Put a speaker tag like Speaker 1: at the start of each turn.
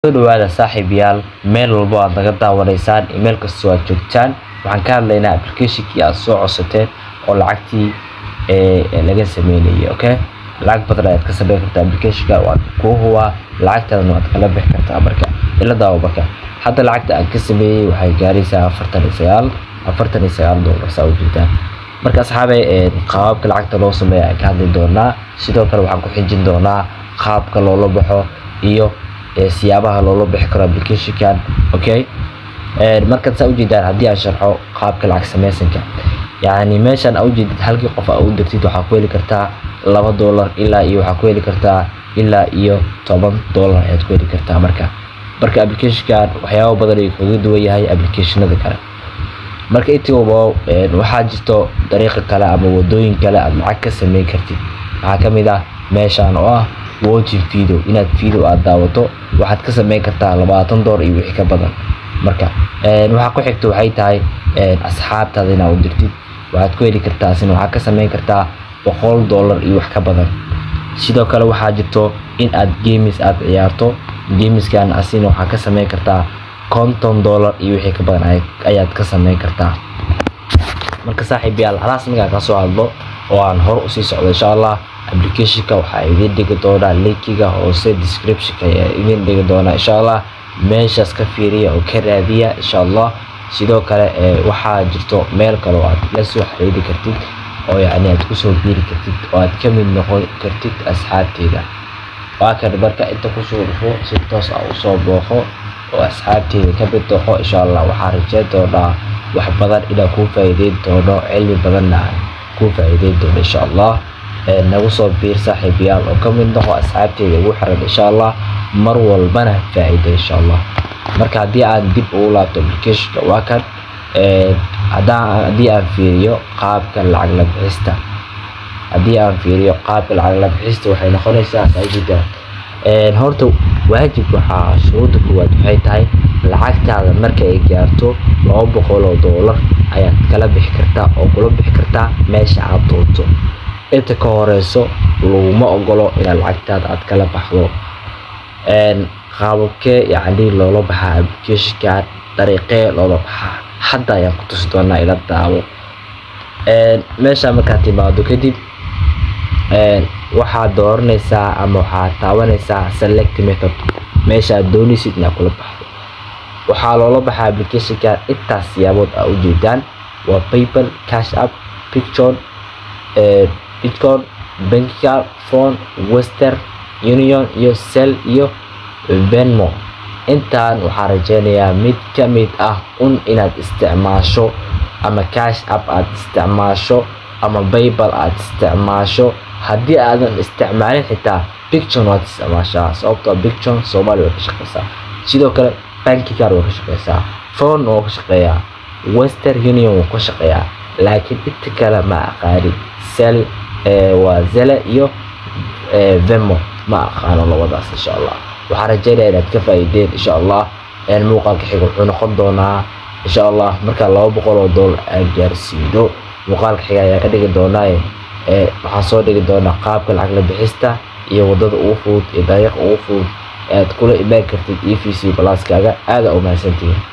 Speaker 1: soo dhawaada saaxiibayaal meel walbo aad naga daawanaysaan iyo meel kastoo aad joogtaan waxaan ka hadlaynaa applicationkii aad soo codsateen oo lacagtii ee laga sameynayay okay lacag badan ayaad ka sameyn kartaa applicationka waad kuu hubaa lacagtaadana waad kala bixi kartaa marka ila daawo marka hadda lacagta aan ka sameeyey waxay gaaraysaa afartan iyo sagaal afartan iyo sagaal doolar saa u jeedaan marka asxaabay qaababka lacagta loo sameeyo aan ka hadli doonaa sidoo kale waxaan ku xijin doonaa qaabka loola baxo iyo siyaabaha loola bixi karo applicationkan okay markaad saa ujeedaan haddii aan sharxo qaabka lacag sameysanka yacni meeshan aa ujeedid halkii qof aa u dirtid waxaa ku heli kartaa laba doolar ilaa iyo waxaa ku heli kartaa ilaa iyo toban doolar ayaad ku heli kartaa marka marka applicationkan waxyaabo badan ayuu kaga duwan yahay applicationada kale marka intiiba waxaa jirto dariiqa kale ama wadooyin kale aad lacag ka sameyn kartid waxaa kamid ah meeshan oo ah watching video inaad video aad daawato waxaad ka sameyn kartaa labaatan doolar iyo wixii ka badan marka waxaa ku xigta waxay tahay asxaabtaada inaad u dirtid waxaad ku heli kartaa asina waxaad ka sameyn kartaa boqol doolar iyo wax ka badan sidoo kale waxaa jirto in aad games aad ciyaarto gameskan asina waxaa ka sameyn kartaa konton doolar iyo wixii ka badan ayaad ka sameyn kartaa marka saaxiibayaal halaas markaan kasoo hadlo oo aan hor usii socdo insha allah applicationka waxaa idiin dhigi doonaa linkiga hoose descriptionka ayaa idiin dhigi doonaa insha allah meeshaas ka fiiriya oo ka raadiya insha allah sidoo kale waxaa jirto meel kale oo aad la soo xiriiri kartid oo yacni aad kusoo biiri kartid oo aad ka mid noqon kartid asxaabteeda waa kan marka inta kusoo dhufo si toos ah usoo booqo oo asxaabteeda ka mid noqo insha allah waxaa rajeyn doonaa wax badan inaan kuu faa'iideyn doono cilmi badanna aan kuu faa'iideyn doono insha allah nagu soo biir saaxiibayaal oo ka mid noqo asxaabteeda ugu xiran insha allah mar walbana faa'iida insha allah marka haddii aan dib ugu laabto applicationka waa kan haddii aan fiiriyo qaabka lacag la bixista haddii aan fiiriyo qaabka lacag la bixista waxay noqonaysaa saajidaan horta waajib waxaa shuruudda koowaad waxay tahay lacagtaada marka ay gaarto laba boqol oo doolar ayaad kala bixi kartaa oo kula bixi kartaa meesha aad doonto inta ka horeyso laguma ogolo inaad lacagtaada aad kala baxdo qaababkee yacni loola baxaa applicationkan dariiqee loola baxaa hadda ayaan ku tusi doonaa ila daawo meesha markaad timaado kadib waxaad dooranaysaa ama waxaad taabanaysaa select method meesha aad doonaysid inaad kula baxdo waxaa loola baxaa applicationkan intaas siyaabood aa ujeedaan waa paypal cash app picture bitcoin bankiga phone western union iyo sel iyo venmo intaan waxaa rajeynayaa mid ka mid ah un inaad isticmaasho ama cash app aad isticmaasho ama baybal aad isticmaasho haddii aadan isticmaalin xitaa bicton waad isticmaashaa sababtoo bicton soomaaliya way ka shaqeysaa sidoo kale bankigar way ka shaqeysaa phone waa ka shaqeeyaa western union wuu ka shaqeeyaa laakiin inta kale ma aqaani sel waa zele iyo vemo ma aqaano labadaas insha allah waxaan rajeynaya inaad ka faa'iideen insha allah muuqaalka xiga wuxuu noqon doonaa insha allah markaa laba boqol oo doolar aan gaarsiino muuqaalka xiga ayaa ka dhigi doonaa waxaan soo dhigi doonaa qaabka lacag la bixista iyo wadada ugu fudud iyo dariiqa ugu fudud aad kula imaan kartid e v c balaaskaaga aada u mahadsantihiin